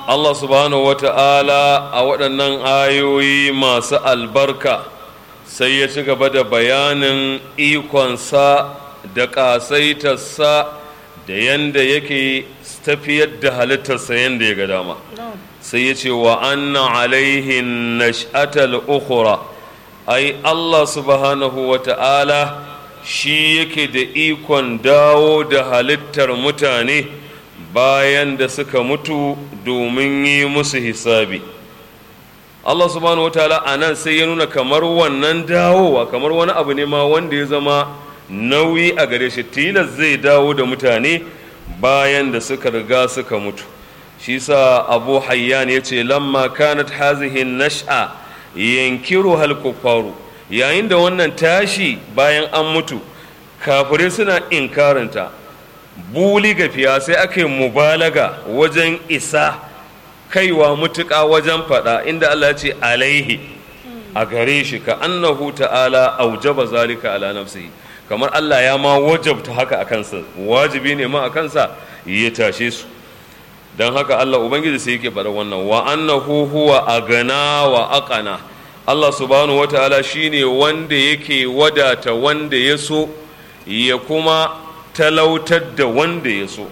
Allah subhanahu wa ta'ala a waɗannan ayoyi masu albarka sai ya ci gaba da bayanin ikonsa da ƙasaitarsa da yanda yake tafiyar da halittarsa yanda ya ga dama sai ya ce wa anna alaihin nash'atal ukhra ai Allah subhanahu wa ta'ala shi yake da ikon dawo da halittar mutane bayan da suka mutu domin yi musu hisabi Allah subhanahu wa ta'ala a nan sai ya nuna kamar wannan dawowa kamar wani abu ne ma wanda ya zama nauyi a gare shi tilas zai dawo da mutane bayan da suka riga suka mutu shi sa abu hayyan ya ce lamma kanat hazihi nash'a yankiru hal kuffaru yayin da wannan tashi bayan an mutu kafirai suna inkarinta buli gafiya sai aka yi mubalaga wajen isa kaiwa mutuƙa wajen faɗa inda Allah ce alaihi a gare shi ka annahu ta'ala aujaba zalika ala nafsihi kamar Allah ya ma wajabta haka a kansa wajibi ne ma a kansa ya tashe su don haka Allah ubangiji sai yake faɗa wannan wa annahu huwa agana wa aqana Allah subhanahu wataala shine wanda yake wadata wanda ya so ya kuma talautar da wanda ya so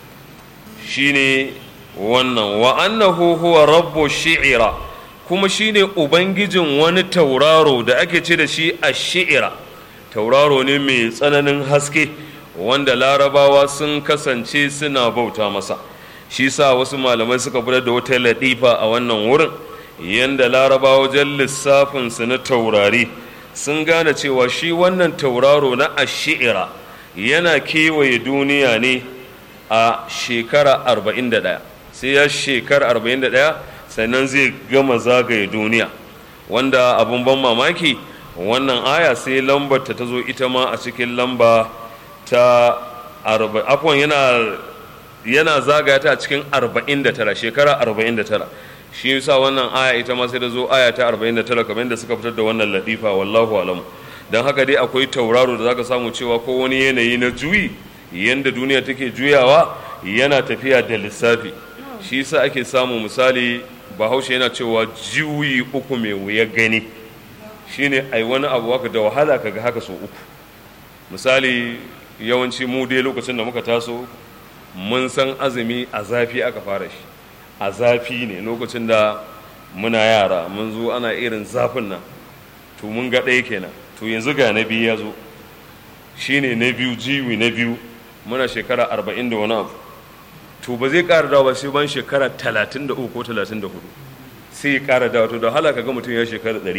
shine wannan wa annahu huwa rabbu shi'ira kuma shine ubangijin wani tauraro da ake ce da shi a shi'ira tauraro ne mai tsananin haske wanda larabawa sun kasance suna bauta masa shi sa wasu malamai suka fitar da wata latifa a wannan wurin yanda larabawa wajen lissafinsu na taurari sun gane cewa shi wannan tauraro na ashi'ira yana kewaye duniya ne a shekara 41 sai ya shekara 41 sannan zai gama zagaye duniya wanda abun ban mamaki wannan aya sai lambar ta zo ita ma a cikin lamba ta afwan yana yana zagaya ta a cikin 49 shekara 49 shi yasa wannan aya ita ma sai da zo aya ta 49 kamar yadda suka fitar da wannan ladifa wallahu alam don haka dai akwai tauraro da zaka samu cewa ko wani yanayi na juyi yanda duniya take juyawa yana tafiya da lissafi shi yasa ake samu misali bahaushe yana cewa juyi uku mai wuya gani shine ai wani abu haka da wahala kaga haka so uku misali yawanci mu dai lokacin da muka taso mun san azumi a zafi aka fara shi a zafi ne lokacin da muna yara mun zo ana irin zafin nan to mun ga ɗaya kenan to yanzu ga na biyu ya zo shine na biyu jiwi na biyu muna shekara arba'in da wani abu to ba zai ƙara dawo ba sai ban shekara talatin da uku ko talatin da hudu sai ya ƙara dawo to da halaka ga mutum ya shekara ɗari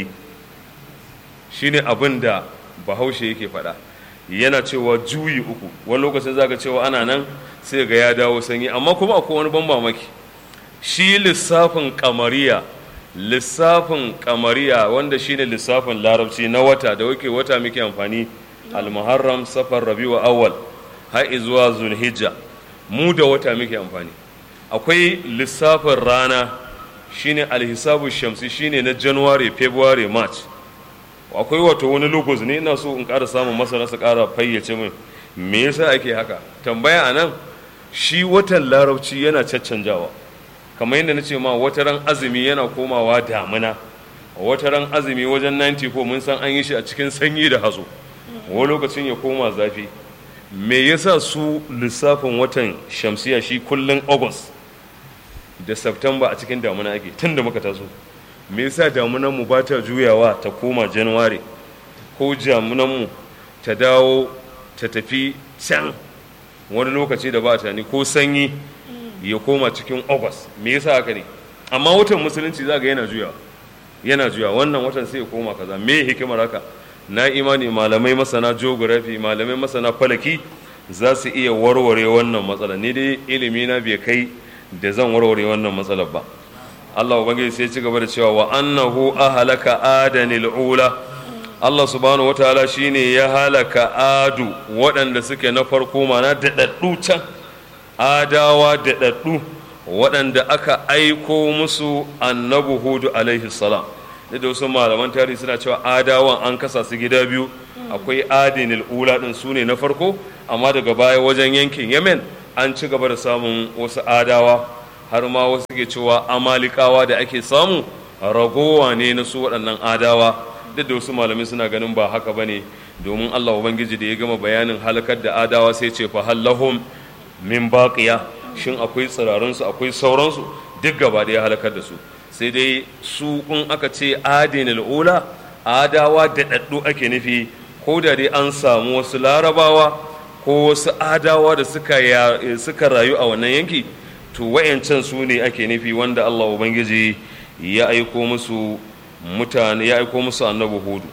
shine abin da bahaushe yake faɗa yana cewa juyi uku wani lokacin zaka cewa ana nan sai ga ya dawo sanyi amma kuma akwai wani ban mamaki shi lissafin kamariya lissafin kamariya wanda shine lissafin larabci na wata da wake wata muke amfani almuharram safar rabiu awwal har zuwa zulhijja mu da wata muke amfani akwai lissafin rana shine alhisabu shamsi shine na january february march akwai wato wani logos ne ina so in ƙara samun masana su ƙara fayyace min me yasa ake haka tambaya a nan shi watan larabci yana caccanjawa kamar yadda na ce ma wata ran azumi yana komawa damuna wata ran azumi wajen 94 mun san an yi shi a cikin sanyi da hazo wani lokacin ya koma zafi me yasa su lissafin watan shamsiya shi kullum august da september a cikin damuna ake tun da muka taso me yasa damunan mu ba ta juyawa ta koma january ko damunan mu ta dawo ta tafi can wani lokaci da ba ta ni ko sanyi ya koma cikin august me yasa haka ne amma watan musulunci za ga yana juyawa yana juyawa wannan watan sai ya koma kaza me hikimar haka na imani malamai masana geography malamai masana falaki za su iya warware wannan matsala ni dai ilimi na bai kai da zan warware wannan matsalar ba Allah ubangiji sai ci gaba da cewa wa annahu ahlaka adanil ula Allah subhanahu wataala shine ya halaka adu waɗanda suke na farko mana daɗaɗɗu can adawa daɗaɗɗu waɗanda aka aiko musu annabi hudu alaihi salam da wasu malaman tarihi suna cewa adawan an kasa su gida biyu akwai adinil ula ɗin su ne na farko amma daga baya wajen yankin yemen an ci gaba da samun wasu adawa har ma wasu ke cewa amalikawa da ake samu ragowa ne na su waɗannan adawa duk da wasu malamai suna ganin ba haka ba ne domin allah ubangiji da ya gama bayanin halakar da adawa sai ce fa hallahum min baqiya shin akwai tsirarunsu akwai sauransu duk gaba da ya halakar da su sai dai su in aka ce adinul ula adawa da daddu ake nufi ko da dai an samu wasu larabawa ko wasu adawa da suka, suka rayu a wannan yanki to wayancan su ne ake nufi wanda Allah Ubangiji ya aiko musu mutane ya aiko musu annabi hudu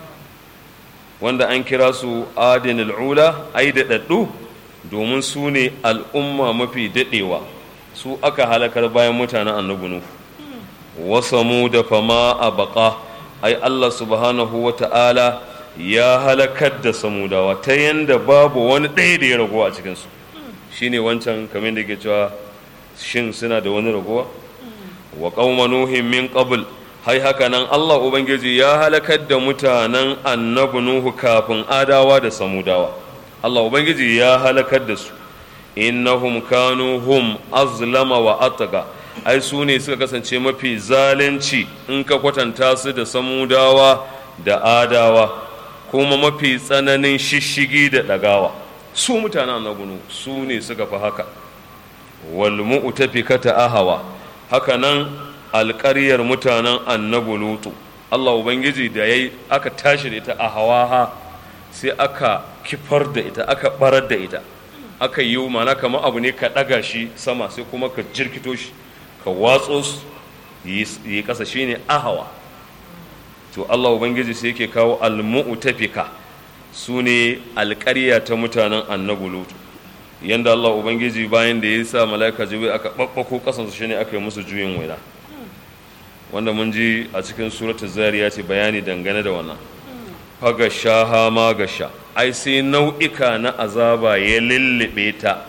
wanda an kira su adinul ula ai da daddu domin su ne al'umma mafi daɗewa su aka halakar bayan mutanen annabi nuhu wasamu da fama a baka ai Allah subhanahu wa ta'ala ya halakar da samudawa ta yanda babu wani ɗaya da ya ragowa a cikinsu shine wancan kamar da ke cewa shin suna da wani ragowa wa qauma nuhin min qabl hai haka nan Allah ubangiji ya halakar da mutanen annabi nuhu kafin adawa da samudawa Allah ubangiji ya halakar da su innahum kanu hum azlama wa atqa ai su ne suka kasance mafi zalunci in ka kwatanta su da samudawa da adawa kuma mafi tsananin shishigi da ɗagawa su mutanen annabunu su ne suka fi haka wal mu'tafikata ahawa haka nan alƙaryar mutanen annabi lutu Allah ubangiji da yayi aka tashi da ita a hawaha sai aka kifar da ita aka barar da ita aka yi mana kamar abu ne ka ɗaga shi sama sai kuma ka jirkito shi ka watso su yi ƙasa shine ahawa to Allah ubangiji sai yake kawo almu'tafika su ne alƙarya ta mutanen annabi lutu yanda Allah ubangiji bayan da ya sa mala'ika jibril aka babbako kasansu shine aka yi musu juyin waina wanda mun ji a cikin suratul zariya ce bayani dangane da wannan faga shaha ma gasha ai sai nau'ika na azaba ya lullube ta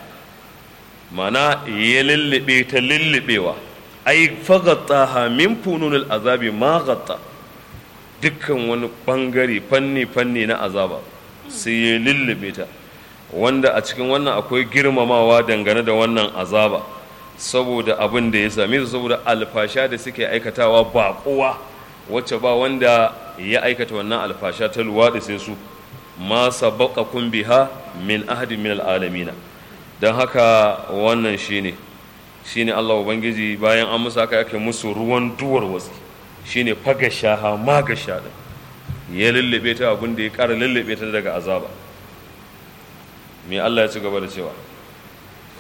mana ya lullube ta lullubewa ai fagattaha min fununul azabi ma gatta dukkan wani bangare fanni fanni na azaba sai ya lullube ta wanda a cikin wannan akwai girmamawa dangane da wannan azaba saboda abin da ya same su saboda alfasha da suke aikatawa ba kowa wacce ba wanda ya aikata wannan alfasha ta luwaɗi sai su ma sabaqakum biha min ahadin min alalamina don haka wannan shine shine Allah ubangiji bayan an musu haka ake musu ruwan duwar wasu shine fagashaha magasha din ya lullube ta abin da ya ƙara lullube ta daga azaba me Allah ya ci gaba da cewa